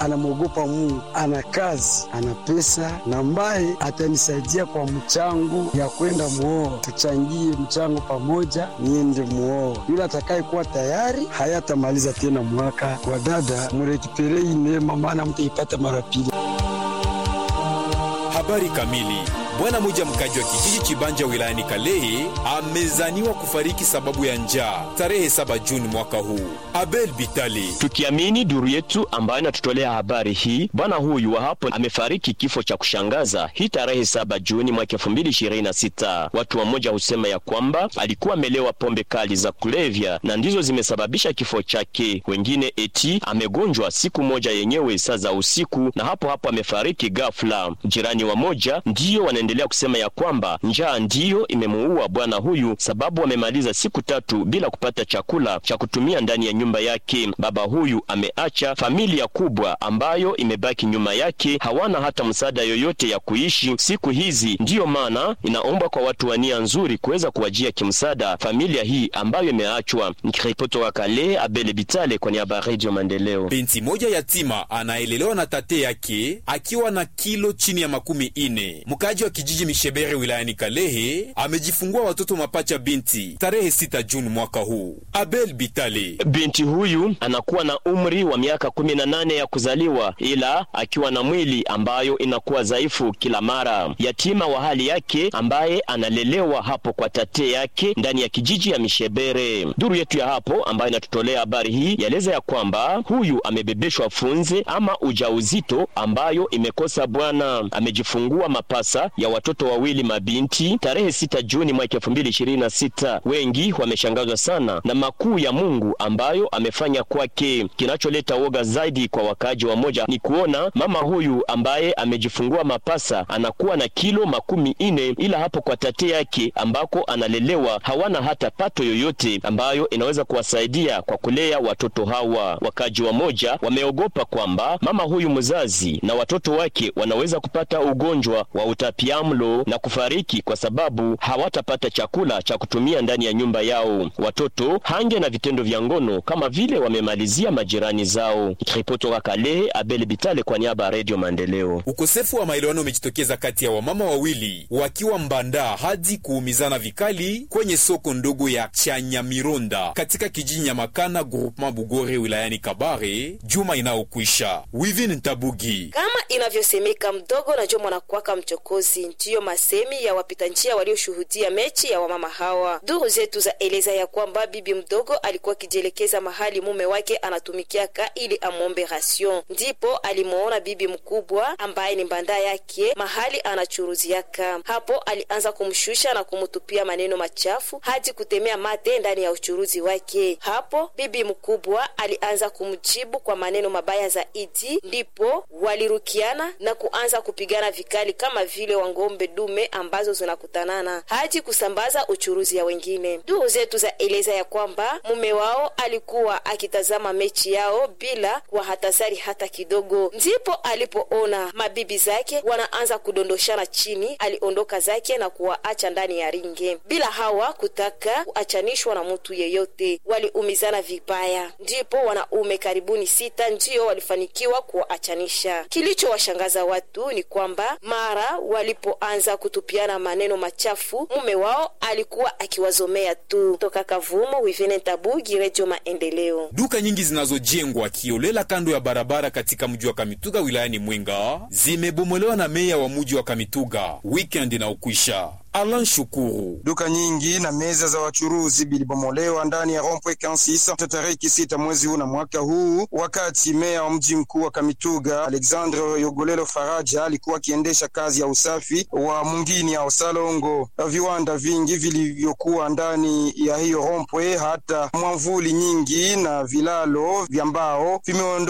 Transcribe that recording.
anamwogopa Mungu, ana kazi, ana pesa na ambaye atanisaidia kwa mchango ya kwenda muoa, tuchangie mchango pamoja, niende muoa. Yule atakayekuwa tayari hayatamaliza tena mwaka. Kwa dada, murekiperei neema, maana mtaipata mara pili. Habari kamili. Bwana mmoja mkaji wa kijiji Chibanja wilayani Kalehe amezaniwa kufariki sababu ya njaa tarehe 7 Juni mwaka huu. Abel Bitali. Tukiamini duru yetu ambayo inatutolea habari hii, bwana huyu wa hapo amefariki kifo cha kushangaza hii tarehe 7 Juni mwaka 2026. Watu wamoja husema ya kwamba alikuwa amelewa pombe kali za kulevya na ndizo zimesababisha kifo chake. Wengine eti amegonjwa siku moja yenyewe saa za usiku na hapo hapo amefariki ghafla. Jirani wa moja ndiyo wanaendelea kusema ya kwamba njaa ndiyo imemuua bwana huyu, sababu amemaliza siku tatu bila kupata chakula cha kutumia ndani ya nyumba yake. Baba huyu ameacha familia kubwa ambayo imebaki nyuma yake, hawana hata msaada yoyote ya kuishi siku hizi. Ndiyo maana inaomba kwa watu wa nia nzuri kuweza kuwajia kimsaada familia hii ambayo imeachwa. Nikiripoti wa Kale, Abele Bitale kwa niaba ya Radio Maendeleo. Binti moja yatima anaelelewa na tate yake akiwa na kilo chini ya makumi ine. Mkaji wa kijiji Mishebere wilayani Kalehe amejifungua watoto mapacha binti tarehe 6 Juni mwaka huu. Abel Bitale. Binti huyu anakuwa na umri wa miaka kumi na nane ya kuzaliwa, ila akiwa na mwili ambayo inakuwa dhaifu kila mara. Yatima wa hali yake ambaye analelewa hapo kwa tate yake ndani ya kijiji ya Mishebere. Duru yetu ya hapo ambayo inatutolea habari hii yaeleza ya kwamba huyu amebebeshwa funze ama ujauzito ambayo imekosa bwana. Amejifungua mapasa ya watoto wawili mabinti tarehe 6 Juni mwaka 2026. Wengi wameshangazwa sana na makuu ya Mungu ambayo amefanya kwake. Kinacholeta woga zaidi kwa wakaaji wa moja ni kuona mama huyu ambaye amejifungua mapasa anakuwa na kilo makumi ine, ila hapo kwa tate yake ambako analelewa hawana hata pato yoyote ambayo inaweza kuwasaidia kwa kulea watoto hawa. Wakaaji wa moja wameogopa kwamba mama huyu mzazi na watoto wake wanaweza kupata ugonjwa wa utapiamlo na kufariki kwa sababu hawatapata chakula cha kutumia ndani ya nyumba yao. Watoto hange na vitendo vya ngono kama vile wamemalizia majirani zao. Ripoti wa Kalehe, Abel Bitale kwa niaba ya Radio Maendeleo. Ukosefu wa maelewano umejitokeza kati ya wamama wawili wakiwa mbanda hadi kuumizana vikali kwenye soko ndogo ya Chanyamironda katika kijiji Nyamakana groupement Bugore wilayani Kabare juma inayokwisha. Wivin Ntabugi. Kama inavyosemeka mdogo na jo mwanakwaka mchokozi, ndiyo masemi ya wapita njia walioshuhudia mechi ya wamama hawa. Duru zetu za eleza ya kwamba bibi mdogo alikuwa akijielekeza mahali mume wake anatumikiaka ili amwombe rasion, ndipo alimuona bibi mkubwa ambaye ni mbanda yake mahali anachuruziaka. Hapo alianza kumshusha na kumutupia maneno machafu hadi kutemea mate ndani ya uchuruzi wake. Hapo bibi mkubwa alianza kumjibu kwa maneno mabaya zaidi, ndipo walirukiana na kuanza kupigana vikali kama vile wangombe dume ambazo zinakutanana hadi kusambaza uchuruzi ya wengine. Duru zetu za eleza ya kwamba mume wao alikuwa akitazama mechi yao bila kuwahatazari hata kidogo, ndipo alipoona mabibi zake wanaanza kudondoshana chini, aliondoka zake na kuwaacha ndani ya ringe bila hawa kutaka kuachanishwa na mtu yeyote. Waliumizana vibaya, ndipo wanaume karibuni sita ndiyo walifanikiwa kuwaachanisha. Kilichowashangaza watu ni kwamba mara walipoanza kutupiana maneno machafu, mume wao alikuwa akiwazomea tu. Toka Kavumo, Wivine Tabugi, Redio Maendeleo. Duka nyingi zinazojengwa kiolela kando ya barabara katika mji wa Kamituga wilayani Mwenga zimebomolewa na meya wa mji wa Kamituga weekend na ukwisha. Alan Shukuru. Duka nyingi na meza za wachuruzi bilibomolewa ndani ya Rompwe Kansisa tarehe sita mwezi huu na mwaka huu, wakati meya wa mji mkuu wa Kamituga Alexandre Yogolelo Faraja alikuwa akiendesha kazi ya usafi wa mungini ya Osalongo. Viwanda vingi vilivyokuwa ndani ya hiyo Rompwe, hata mwamvuli nyingi na vilalo vya mbao vimeondo